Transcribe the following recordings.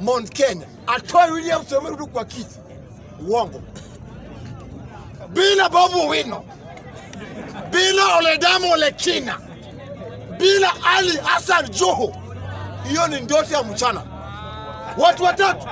Mount Kenya atoe William Samoei Ruto kwa kiti. Uongo. Bila Babu Owino, bila Oledamo Olekina, bila Ali Hassan Joho, hiyo ni ndoto ya mchana. Watu watatu,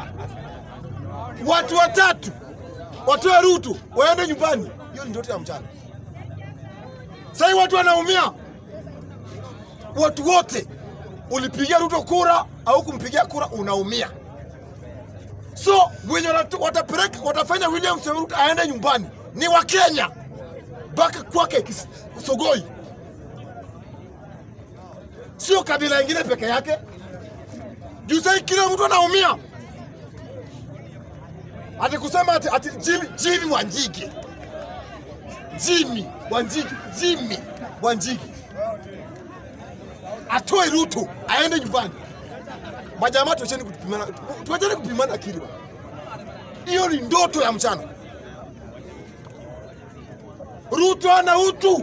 watu watatu watoe Ruto waende nyumbani, hiyo ni ndoto ya mchana. Sasa watu wanaumia, watu wote ulipigia Ruto kura au kumpigia kura, unaumia. So wenye wanatu- watapeleka watafanya William Samoei Ruto aende nyumbani ni wa Kenya mpaka kwake Kis- Sogoi, sio kabila ingine peke yake. Juu sasa kila mtu anaumia, ati kusema ati, ati Jimmy, Jimmy Wanjigi, Jimmy Wanjigi, Jimmy Wanjigi atoe Ruto aende nyumbani. Majamaa, tuacheni kupimana, tuacheni kupimana akili bwana. Hiyo ni ndoto ya mchana. Ruto ana utu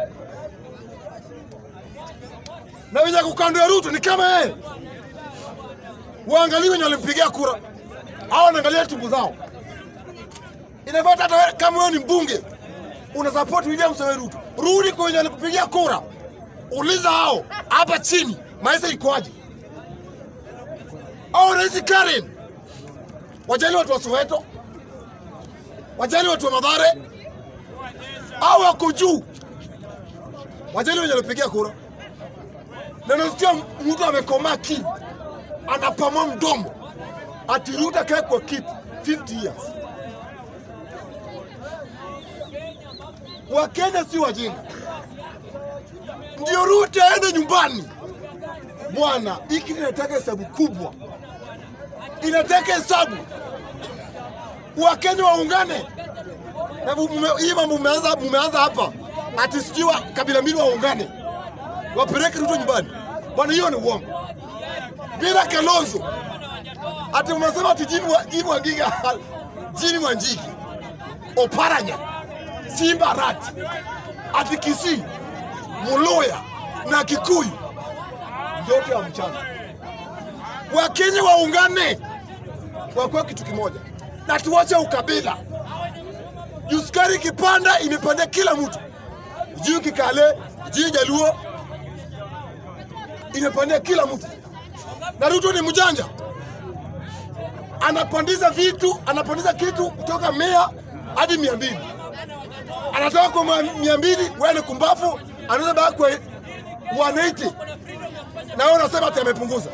na wenye kukando ya Ruto ni kama yeye. Waangalie wenye walimpigia kura au wanaangalia tumbo zao. Inafaa hata wewe kama wewe ni mbunge una support William Samoei Ruto, rudi kwa wenye walikupigia kura, uliza hao hapa chini maisha ikoaje? Au rais Karen, wajali watu wa Soweto, wajali watu wa Mathare, au wako juu, wajali wenye walipigia kura. Na nasikia mtu amekomaa ki anapamua mdomo ati Ruto akae kwa kiti 50 years. Wakenya si wajinga, ndio Ruto aende nyumbani. Bwana, hiki inataka hesabu kubwa, inataka hesabu. Wakenya waungane na mume- hii mambo mumeanza mumeanza hapa, ati sijui wa- kabila mbili waungane wapeleke Ruto nyumbani. Bwana, hiyo ni uongo. Bila Kalonzo ati umesema ati Jimmy wa- Jimmy Wangiga Jimmy Wanjigi Oparanya Simba Rat ati Kisii Muluya na Kikuyu ndoto ya mchana. Wakenya waungane wakuwa kitu kimoja na tuwache ukabila. Juu sukari ikipanda imepandia kila mtu, juu Kikale, juu Jaluo imepandia kila mtu, na Ruto ni mjanja, anapandiza vitu, anapandiza kitu kutoka mia hadi mia mbili anatoka kwa mia- mia mbili wewe kumbafu, anaweza baki kwa 180 na wewe unasema ati amepunguza.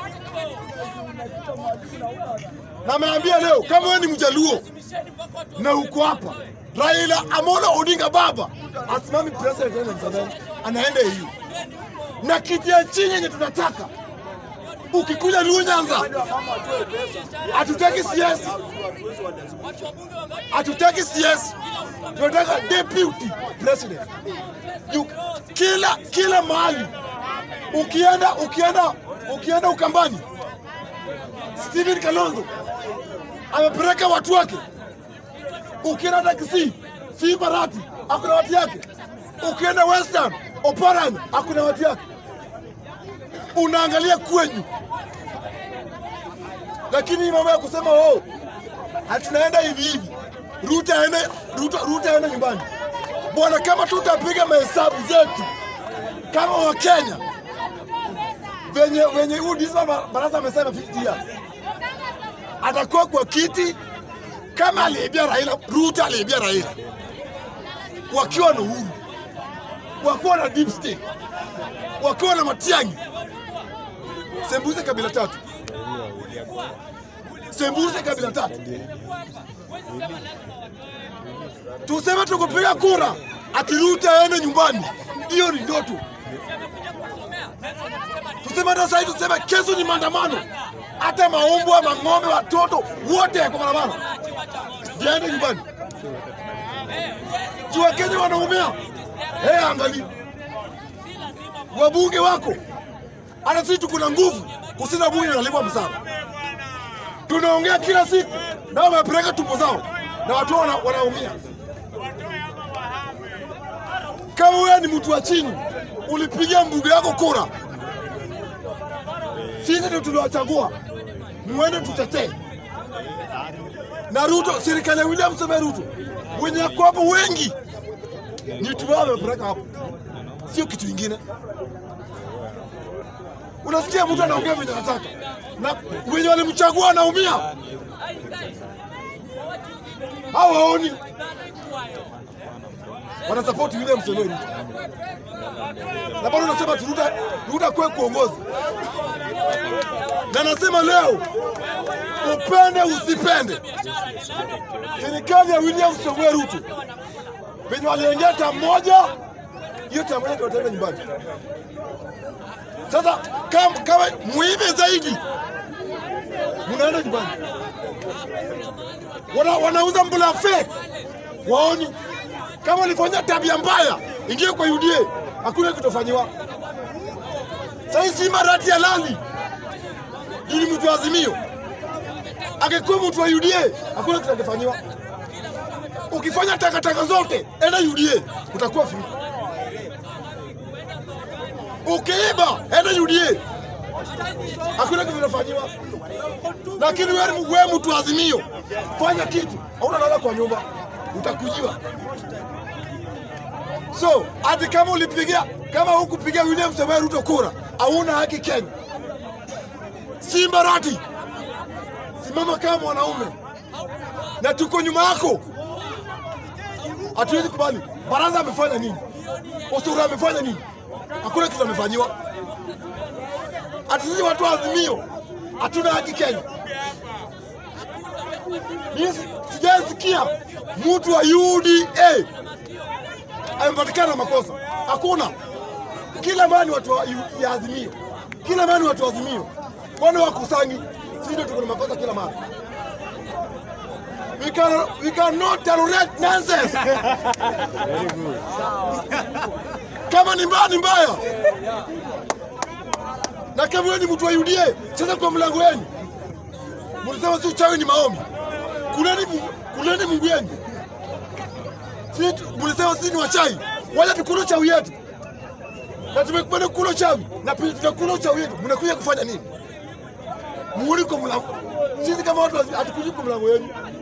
Na ameambia leo kama wewe ni mjaluo na uko hapa, Raila Amolo Odinga baba asimami president wa Tanzania, anaenda EU na kiti ya chini yenye tunataka. Ukikuja Luo Nyanza, hatutaki CS, hatutaki CS, tunataka deputy president. You, kila kila mahali ukienda ukienda ukienda Ukambani, Stephen Kalonzo amepeleka watu wake. Ukienda hata Kisii, Simba Rati akuna watu yake. Ukienda Western, Oparanya akuna watu yake. Unaangalia kwenyu, lakini hii mambo ya kusema oh, hatunaenda hivi hivi, Ruto aende Ruto, Ruto aende nyumbani. Bwana, kama tutapiga mahesabu zetu kama Wakenya venye venye huyu Disma Ba- Barasa amesema 50 years atakuwa kwa kiti kama aliibia Raila, Ruto aliibia Raila wakiwa na Uhuru, wakiwa na deep state, wakiwa na Matiang'i, sembuze kabila tatu, sembuze kabila tatu. Tuseme tukupiga kura ati Ruto aende nyumbani, hiyo ni ndoto. Tuseme hata sasa hivi, tuseme kesho ni maandamano, hata maumbwa, mang'ombe, watoto wote kwa barabara, jiende nyumbani. Juu Wakenya wanaumia. Hey, angalia wabunge wako, hata sisi tuko na nguvu kusina bunge nalipwa msara, tunaongea kila siku, nao wamepeleka tumbo zao na watu wana, wanaumia. Kama wewe ni mtu wa chini, ulipigia mbunge yako kura, sisi ndio tuliwachagua, muende tutetee na Ruto, serikali ya William Samoei Ruto, wenye wako hapo wengi ni tu wao wamepeleka hapo, sio kitu ingine. Unasikia mtu anaongea venye anataka, na wenye walimchagua wanaumia, hao waoni, wanasapoti William Samoei Ruto, na bado unasema tu Ruto Ruto kwe kuongozi, na nasema leo upende usipende, serikali ya William Samoei Ruto venye waliingia tamu moja, hiyo tamu moja ndio wataenda nyumbani. Sasa kama, kama muhimu zaidi, munaenda nyumbani, wana, wanauza mbula fake, waoni kama walifanya tabia mbaya, ingie kwa UDA, hakuna kitofanyiwa. Sasa Simba rati ya lali ili mtu wa Azimio angekuwa mtu wa UDA hakuna kitu angefanyiwa. Ukifanya takataka zote enda UDA utakuwa free. Ukiiba enda UDA hakuna kitu kinafanyiwa. Lakini wewe wewe mtu wa Azimio fanya kitu, hauna lala kwa nyumba utakujiwa. So hata kama ulipigia kama hukupigia William Samoei Ruto kura, hauna haki Kenya. Simba rati simama kama mwanaume na tuko nyuma yako. Hatuwezi kubali. Baraza amefanya nini? Osoro amefanya nini? Hakuna kitu amefanyiwa. Hata sisi watu wa Azimio hatuna haki Kenya. Mimi sijasikia mtu wa UDA amepatikana na makosa, hakuna. Kila mara ni watu wa ya Azimio, kila mara ni watu wa Azimio, mbona wakusanyi? Sisi ndio tuko na makosa kila mara. We can, we cannot tolerate nonsense. Kama ni mbaya ni mbaya, na kama wewe ni mtu wa UDA, cheza kwa mlango wenu. Mlisema si uchawi ni maombi, kuleni Mungu- kuleni Mungu wenu. Si tu- mlisema sisi ni wachai, wacha tukule uchawi yetu, na tumekubali kula uchawi na pia tutakula uchawi yetu. Mnakuja kufanya nini? Muuli kwa mlango. Sisi kama watu hatukuji kwa mlango wenu.